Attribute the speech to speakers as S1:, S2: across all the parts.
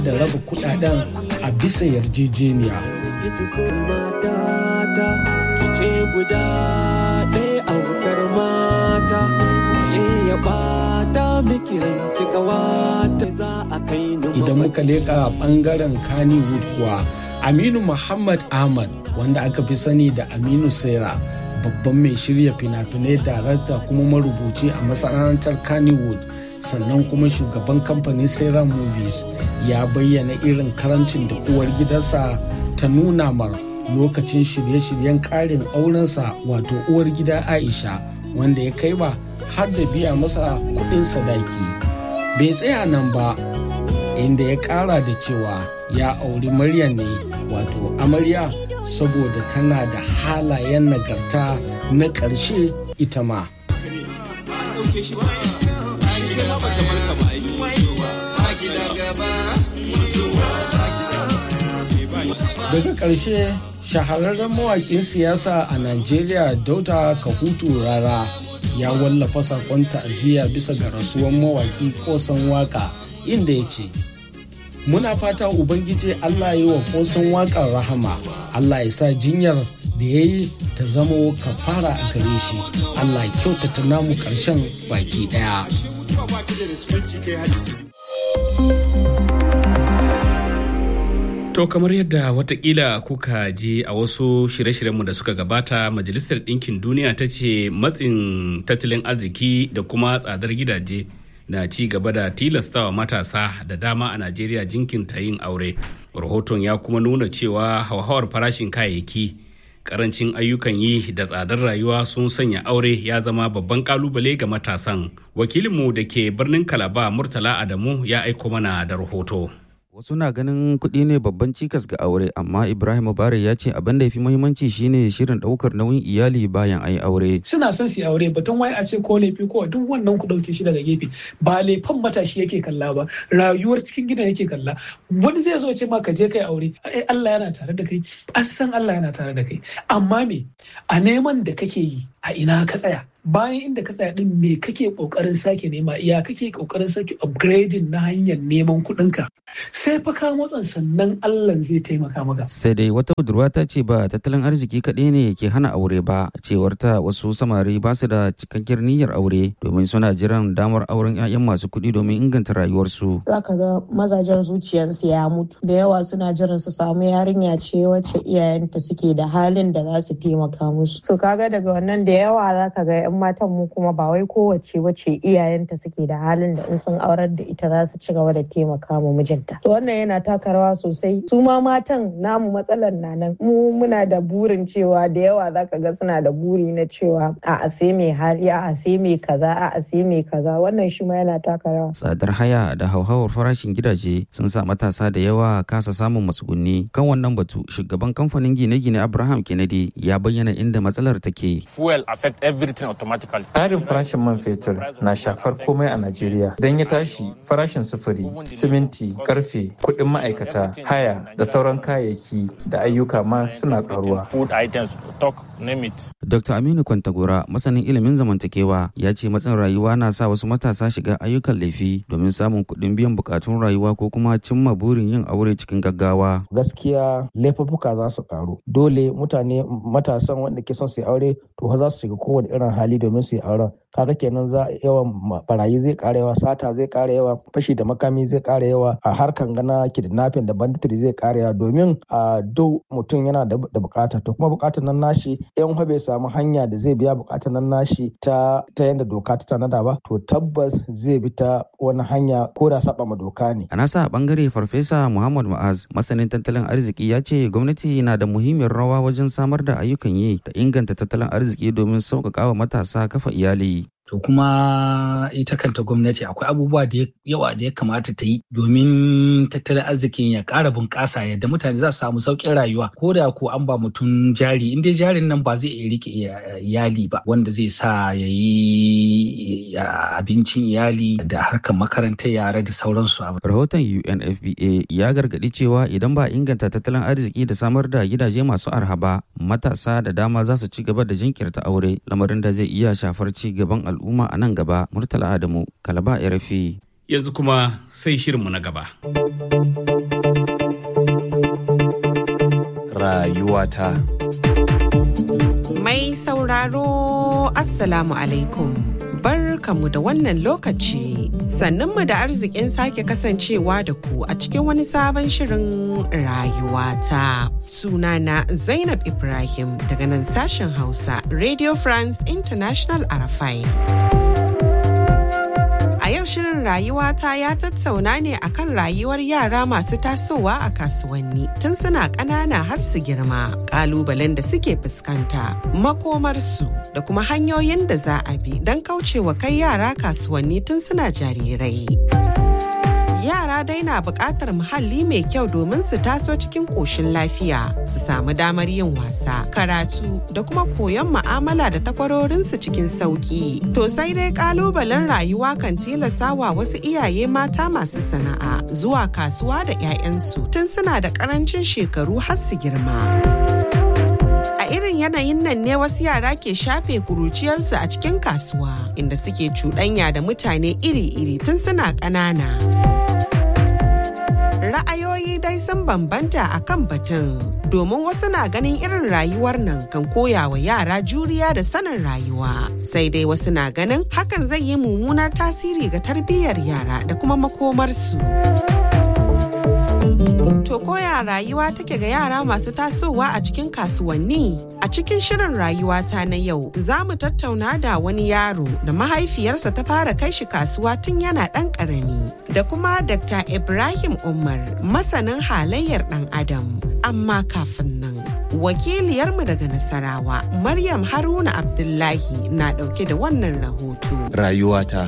S1: da raba kudaden a bisa yarjejeniya.
S2: ce guda ɗaya a wutar mata ya bata miki ranki kawata za a kai ni
S1: Idan muka leƙa ɓangaren Kannywood kuwa Aminu Muhammad Ahmad wanda aka fi sani da Aminu Sera babban mai shirya fina-finai darakta kuma marubuci a masana'antar Kannywood sannan kuma shugaban kamfanin Sera Movies ya bayyana irin karancin da uwar gidansa ta nuna mar lokacin shirye-shiryen karin aurensa wato uwar gida Aisha wanda ya kai ba har da biya masa kuɗin sadaki. Bai tsaya nan ba inda ya ƙara da cewa ya auri Maryam ne wato amarya saboda tana da halayen nagarta na ƙarshe ita ma. Daga ƙarshe shahararren mawaƙin siyasa a Najeriya Dauda Kahutu Rara ya wallafa saƙon ta'aziyya bisa ga rasuwar mawaƙi kosan waka inda ya ce, Muna fata Ubangiji Allah yi wa kosan waƙar rahama, Allah ya sa jinyar da ya yi ta zamo kafara a gare shi, Allah kyautata namu ƙarshen baki ɗaya.
S3: To kamar yadda watakila kuka ji a wasu shirye-shiryenmu da suka gabata Majalisar Ɗinkin Duniya ta ce matsin tattalin arziki da kuma tsadar gidaje na ci gaba da tilastawa matasa da dama a Najeriya jinkinta yin aure. Rahoton ya kuma nuna cewa hauhawar farashin kayayyaki, karancin ayyukan yi da tsadar rayuwa sun sanya aure ya zama babban kalubale ga matasan. Wakilinmu da ke birnin Kalaba Murtala Adamu ya aiko mana da rahoto.
S4: Wasu na ganin kuɗi ne babban cikas ga aure, amma Ibrahim Mubarak ya ce abin da ya fi muhimmanci shine shirin ɗaukar nauyin iyali bayan ayi aure.
S5: Suna son su aure batun wai a ce ko laifi ko duk wannan ku ɗauke shi daga gefe ba laifin matashi yake kalla ba rayuwar cikin gidan yake kalla wani zai zo ce ma ka je kai aure ai Allah yana tare da kai an san Allah yana tare da kai amma me a neman da kake yi a ina ka tsaya bayan inda ka tsaya din me kake kokarin sake nema iya kake kokarin sake upgrading na hanyar neman kuɗinka sai fa ka motsan sannan Allah zai taimaka maka
S4: Sai dai wata budurwa ta ce ba tattalin arziki kaɗai ne ke hana aure ba, cewar ta wasu samari ba su da cikakkiyar niyyar aure domin suna jiran damar auren 'ya'yan masu kuɗi domin inganta rayuwarsu.
S6: za ka ga mazajen zuciyarsu ya mutu da yawa suna jiran su samu yarinya ce wacce iyayenta suke da halin da za su taimaka musu so kaga daga wannan da yawa za ka ga yan matan mu kuma ba wai kowace wacce iyayenta suke da halin da in sun aurar da ita za su ci gaba da taimaka ma mijinta to wannan yana taka rawa sosai su ma matan namu matsalar na nan mu muna da burin cewa da yawa za ka ga suna da buri na cewa a a sai mai hali a a sai mai kaza a a sai mai kaza wannan shi ma yana taka rawa
S4: Tsadar haya da hauhawar farashin gidaje sun sa matasa da yawa kasa samun matsugunni. Kan wannan batu, shugaban kamfanin gine-gine Abraham Kennedy ya bayyana inda matsalar take.
S7: fuel affect everything automatically.
S8: Ƙarin farashin man fetur na shafar komai a Najeriya. Idan ya tashi farashin sufuri, siminti, karfe, kuɗin ma'aikata, haya da sauran kayayyaki da ayyuka ma suna ƙaruwa.
S7: Food items, talk, name it.
S4: Dr. Aminu Kwantagora, masanin ilimin zamantakewa, ya ce matsin rayuwa na sa wasu matasa shiga ayyukan laifi domin samun kuɗin biyan bukatun rayuwa ko kuma cimma burin yin aure cikin gaggawa.
S9: gaskiya laifuffuka za su karu dole mutane matasan wanda ke son su yi aure to fa za su shiga kowane irin hali domin su yi auren kaga kenan za yawan ma- barayi zai ƙara yawa sata zai ƙara yawa fashi da makami zai ƙara yawa a harkan gana kidnapping da banditry zai ƙara yawa domin a duk mutum yana da da bukata to kuma bukatar nan nashi in fa bai samu hanya da zai biya bukatar nan nashi ta ta yanda doka ta tanada ba to tabbas zai bi ta wani hanya ko da saba ma doka ne
S4: A nasa bangare Farfesa Muhammad Ma'az, masanin tattalin arziki ya ce gwamnati na da muhimmiyar rawa wajen samar da ayyukan yi da inganta tattalin arziki domin sauƙaƙa wa matasa kafa iyali.
S10: to kuma ita kanta gwamnati akwai abubuwa da yawa da ya kamata ta yi domin tattalin arzikin ya ƙara bunƙasa yadda mutane za su samu sauƙin rayuwa ko da ko an ba mutum jari in dai jarin nan ba zai iya rike iyali ba wanda zai sa ya yi abincin iyali da harkar makarantar yara da sauransu
S4: Rahoton UNFPA ya gargaɗi cewa idan ba inganta tattalin arziki da samar da gidaje masu arha ba matasa da dama za su ci gaba da jinkirta aure lamarin da zai iya shafar ci gaban al'umma a nan gaba Murtala Adamu Kalaba RFI.
S3: yanzu kuma sai shirinmu na gaba.
S11: Rayuwata.
S12: Mai sauraro Assalamu alaikum. Barkamu da wannan lokaci sannunmu da arzikin sake kasancewa da ku a cikin wani sabon shirin rayuwata. Sunana Zainab Ibrahim daga nan sashen Hausa Radio France International Arafai. A yau shirin rayuwata ya tattauna ne akan rayuwar yara masu tasowa a kasuwanni tun suna ƙanana har su girma, ƙalubalen da suke fuskanta, makomarsu da kuma hanyoyin da za a bi don kaucewa kai yara kasuwanni tun suna jarirai. yara dai na buƙatar muhalli mai kyau domin su taso cikin ƙoshin lafiya su samu damar yin wasa karatu da kuma koyon ma'amala da takwarorinsu cikin sauƙi to sai dai ƙalubalen rayuwa kan tilasa wa wasu iyaye mata masu sana'a zuwa kasuwa da 'ya'yansu tun suna da ƙarancin shekaru har su girma. A irin yanayin nan ne wasu yara ke shafe kuruciyarsu a cikin kasuwa inda suke cuɗanya da mutane iri-iri tun suna ƙanana. Ra'ayoyi dai sun bambanta a kan batun domin wasu na ganin irin rayuwar nan kan koya wa yara juriya da sanin rayuwa. Sai dai wasu na ganin hakan zai yi mummunar tasiri ga tarbiyyar yara da kuma makomarsu. To koya rayuwa take ga yara masu tasowa a cikin kasuwanni? A cikin shirin rayuwata na yau za mu tattauna da wani yaro da mahaifiyarsa ta fara kai shi kasuwa tun yana ɗan ƙarami. Da kuma Dr. Ibrahim Umar masanin halayyar ɗan Adam. Amma kafin nan. Wakiliyarmu daga Nasarawa, Maryam Haruna Abdullahi na ɗauke da wannan rahoto.
S11: Rayuwata.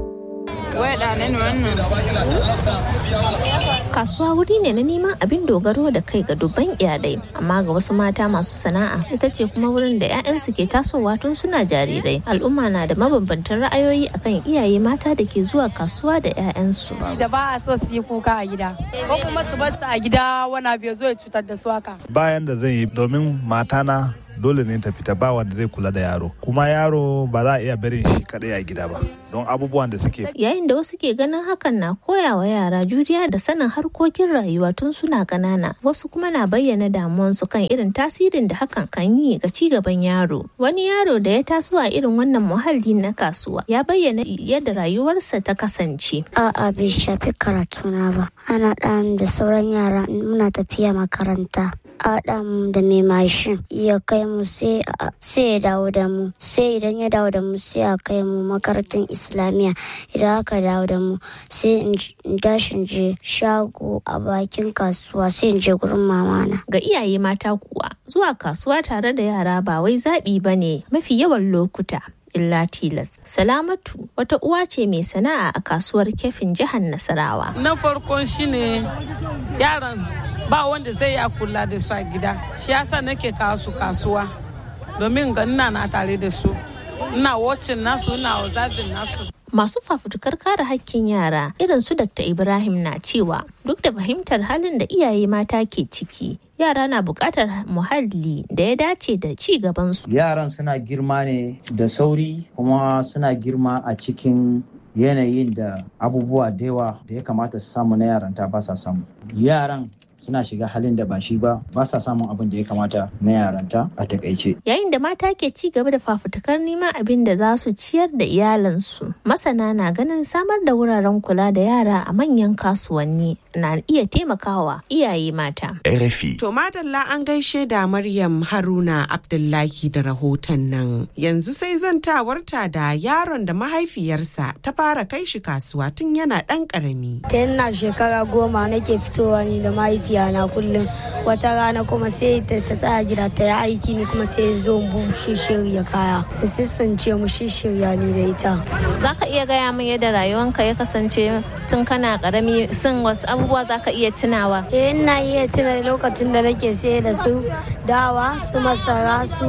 S13: Kasuwa wuri ne na neman abin dogaro da kai ga dubban iyalai, amma ga wasu mata masu sana'a ita ce kuma wurin da 'ya'yansu ke tasowa tun suna jarirai. Al'umma na da mabambantan ra'ayoyi akan iyaye mata da ke zuwa kasuwa da 'ya'yansu.
S14: Da ba a so su yi kuka a gida, ko kuma su bar su a gida wani abu ya zo ya cutar da su haka.
S15: Bayan da zan yi domin matana dole ne ta fita ba wanda zai kula da yaro kuma yaro ba za a iya barin shi kadai a gida ba don abubuwan da suke
S13: yayin da wasu ke ganin hakan na koya wa yara juriya da sanin harkokin rayuwa tun suna ƙanana wasu kuma na bayyana damuwansu kan irin tasirin da hakan kan yi ga ci gaban yaro wani yaro da ya taso a irin wannan muhalli na kasuwa ya bayyana yadda rayuwarsa ta kasance
S16: a'a bai shafi karatuna ba ana ɗan da sauran yara muna tafiya makaranta Adam da mai mashin ya kai mu sai ya dawo da mu sai idan ya dawo da mu sai a kai mu makarantar islamiyya idan aka dawo da mu sai in dashin je shago a bakin kasuwa sai in je gurin mamana
S13: ga iyaye mata kuwa zuwa kasuwa tare da yara ba wai zaɓi ba ne mafi yawan lokuta illa tilas. Salamatu wata uwa ce mai sana'a a kasuwar kefin jihar Nasarawa.
S17: Na farkon shine yaran ba wanda zai ya kula da su a gida shi yasa nake kawo su kasuwa domin ga ina na tare da su ina wacin nasu ina observing nasu
S13: Masu fafutukar kare hakkin yara irin su Dr. Ibrahim na cewa duk da fahimtar halin da iyaye mata ke ciki yara na buƙatar muhalli da ya dace da ci gabansu.
S18: Yaran suna girma ne da sauri kuma suna girma a cikin yanayin da abubuwa da yawa da ya kamata su samu na yaranta ba sa samu. Yaran suna shiga halin da ba shi ba ba sa samun abin da ya kamata na yaranta a takaice.
S13: Yayin da mata ke ci gaba da fafutukar neman abin da za su ciyar da iyalansu, masana na ganin samar da wuraren kula da yara a manyan kasuwanni na iya taimakawa iyaye mata.
S11: RFI.
S12: To madalla an gaishe da Maryam Haruna Abdullahi da rahoton nan. Yanzu sai zantawarta da yaron da mahaifiyarsa ta fara kai shi kasuwa tun yana ɗan ƙarami.
S19: Tun na shekara goma nake fitowa ni da mahaifiyana kullum wata rana kuma sai ta tsaya gida ta yi aiki ni kuma sai zo mu shirya kaya. Sissance mu shirya ni da ita.
S13: Za ka iya gaya min yadda rayuwanka ya kasance tun kana ƙarami sun wasu abubuwa za ka iya tunawa?
S19: Eh ina iya tuna lokacin da nake sai da su dawa su masara su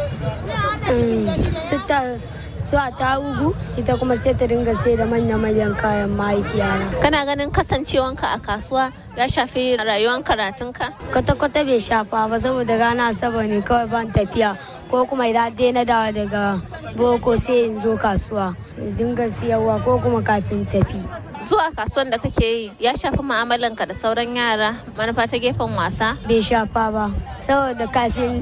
S19: su su a tarugu ita kuma sai ta dinga sai da manya-manyan kayan mahaifiyana.
S13: Kana ganin kasancewanka a kasuwa ya shafi rayuwar karatunka?
S19: Kwata-kwata bai shafa ba saboda rana saba ne kawai ban tafiya ko kuma idan dai na dawa daga boko sai in zo kasuwa dinga siyarwa ko kuma kafin tafi.
S13: zuwa kasuwan da kake yi ya shafi mu'amalanka da sauran yara manufa ta gefen wasa
S19: bai shafa ba saboda kafin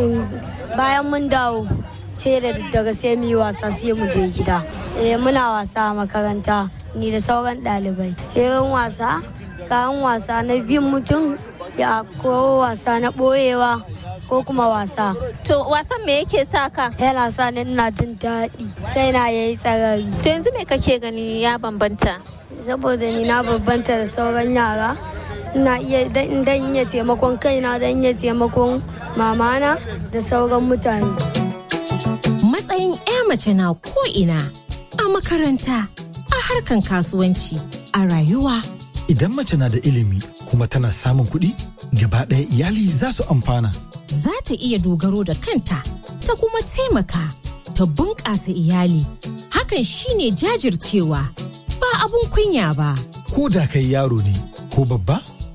S19: bayan mun dawo sai da daga sai mu yi wasa sai mu je gida eh muna wasa a makaranta ni da sauran ɗalibai irin wasa kayan wasa na bin mutum ya ko wasa na ɓoyewa ko kuma wasa.
S13: To wasan me yake sa ka?
S19: Yana sa ni ina jin daɗi. Kaina ya yi tsarari.
S13: To yanzu me kake gani ya bambanta?
S19: Saboda ni na bambanta da sauran yara. Ina iya dan iya taimakon kaina dan iya taimakon mamana da sauran mutane.
S20: Matsayin 'ya mace na ko'ina a makaranta, a harkan kasuwanci, a rayuwa.
S21: Idan mace na da ilimi kuma tana samun kuɗi, gaba ɗaya iyali za su amfana.
S20: za ta iya dogaro da kanta ta kuma taimaka ta bunƙasa iyali hakan shine jajircewa ba abun kunya ba
S21: ko da kai yaro ne ko babba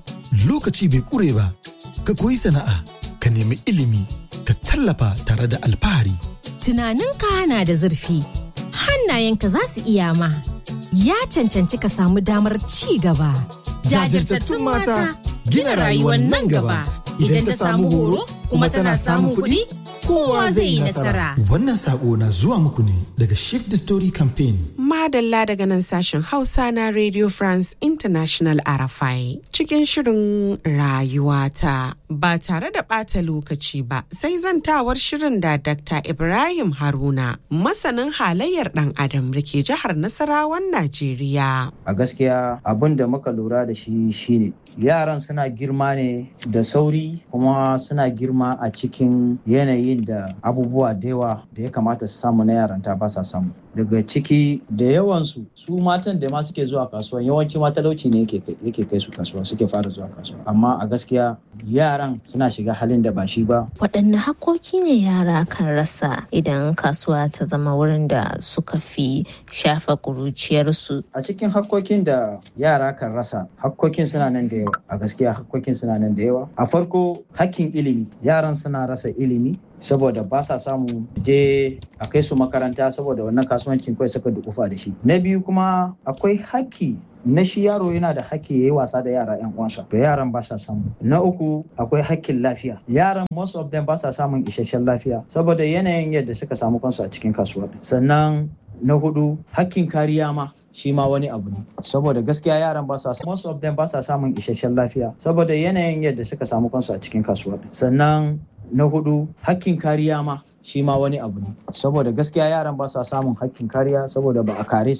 S21: lokaci bai ƙure ba ka koyi sana'a ka nemi ilimi ka tallafa tare da alfahari
S20: tunaninka na da zurfi hannayenka za su iya ma ya cancanci ka samu damar ci gaba
S21: jajirtattun mata gina rayuwar nan gaba idan ta samu horo kuma tana samun kuɗi kowa zai yi nasara. Wannan sako na zuwa muku ne daga Shift the Story Campaign.
S12: Madalla daga nan sashen Hausa na Radio France International RFI cikin shirin rayuwata ba tare da ɓata lokaci ba sai zantawar shirin da Dr. Ibrahim Haruna masanin halayyar ɗan adam da ke jihar Nasarawan Najeriya.
S18: A gaskiya abin da muka lura da shi shine yaran suna girma ne da sauri kuma suna girma a cikin yanayin da abubuwa da yawa da ya kamata su samu na yaranta ba sa samu daga ciki da yawansu su matan da ma suke zuwa kasuwa yawanci ma talauci ne yake kai su kasuwa suke fara zuwa kasuwa amma a gaskiya yaran suna shiga halin da ba shi ba
S13: waɗanne hakoki ne yara kan rasa idan kasuwa ta zama wurin da suka fi shafa ƙuruciyarsu
S18: a cikin hakkokin da yara kan rasa hakkokin suna nan da yawa a gaskiya hakkokin suna nan da yawa a farko hakkin ilimi yaran suna rasa ilimi saboda ba sa samu je a kai su makaranta saboda wannan kasuwancin kawai suka dukufa da shi na biyu kuma akwai haƙƙi na shi yaro yana da haƙƙi ya yi wasa da yara yan uwansa to yaran ba sa samu na uku akwai haƙƙin lafiya yaran most of them ba sa samun isasshen lafiya saboda yanayin yadda suka samu kansu a cikin kasuwa sannan na hudu haƙƙin kariya ma shi ma wani abu ne saboda gaskiya yaran ba sa most of them ba sa samun isasshen lafiya saboda yanayin yadda suka samu kansu a cikin kasuwa sannan na hudu hakkin kariya ma shi ma wani abu ne saboda gaskiya yaran ba sa samun hakkin kariya saboda ba a kare